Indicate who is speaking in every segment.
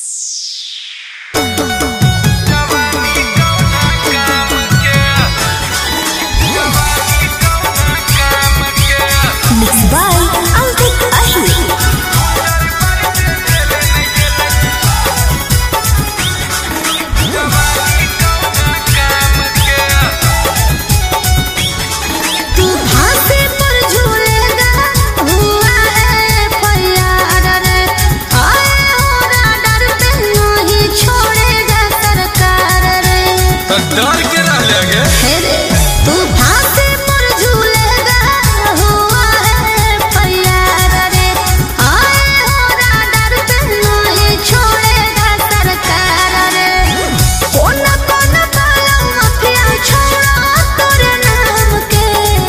Speaker 1: डर के रह लगे
Speaker 2: तू फांसी पर झूलेगा हुआ है प्यार रे आए हो राडर पे नहीं छोड़ेगा सरकार रे कौन कौन काला माफिया छोड़ा तोरे नाम के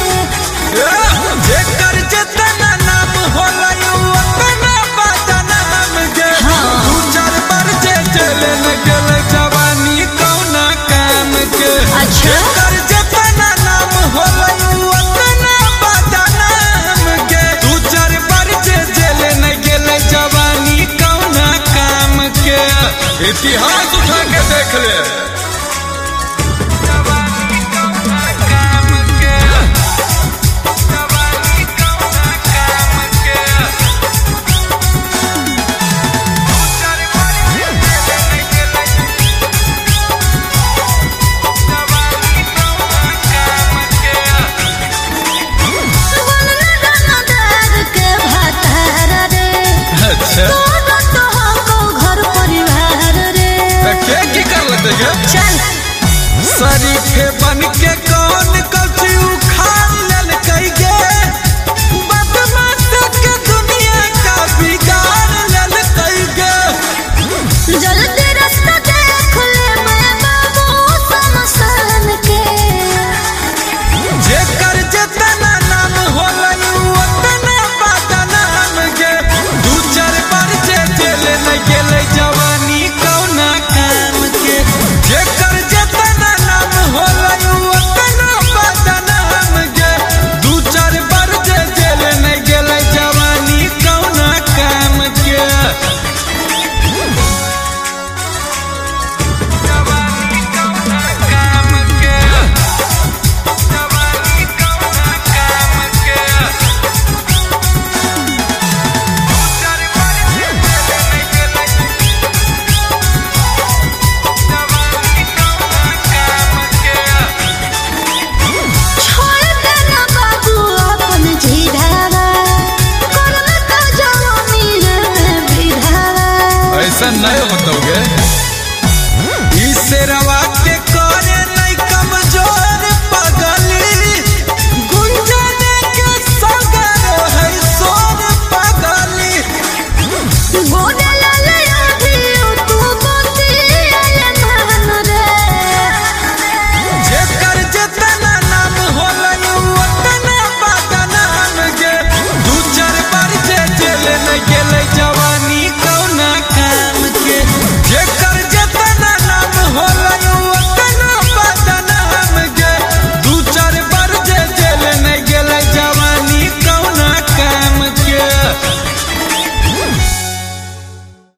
Speaker 1: जेकर जेतना नाम होला यू अपना बदनाम गे दू चार बार जे चले न गेल जवानी कौना काम के
Speaker 2: अच्छा।
Speaker 1: जेकर जेतना नाम होला यू अपना बदनाम गे दू चार बार जे चले न गेल जवानी कौना काम के इतिहास उठा के देख ले जवानी कौना काम के जवानी कौना काम के उजर पर चले नहीं गेले जवानी कौना काम के
Speaker 2: बोलना गाना दर्द के भातार रे
Speaker 1: अच्छा
Speaker 2: तोरा तो हमको घर परिवार रे
Speaker 1: के की कर लेते गे
Speaker 2: चल
Speaker 1: शरीफे बन के कौन कछु उखाड़ लेल कई गे बदमाश के दुनिया का बिगाड़ लेल कई गे
Speaker 2: जल्दी रास्ता देख ले मैं बाबू शमशान के
Speaker 1: जेकर जेतना नाम होला यू ओतना बदनाम गे दू चार बार जे जेले न गेले जवानी कौना काम के जेकर जेतना नाम होला यू ओतना बदनाम गे दू चार बार जे जेले न गेले जवानी कौना काम के जवानी कौना काम के जवानी कौना काम के उजर पर चले नहीं गेले जवानी कौना काम के
Speaker 2: छोड़ देना बाबू अपन झिझावा करना का जवानी रे बिधावा
Speaker 1: ऐसा नहीं होता गे ई शेरवा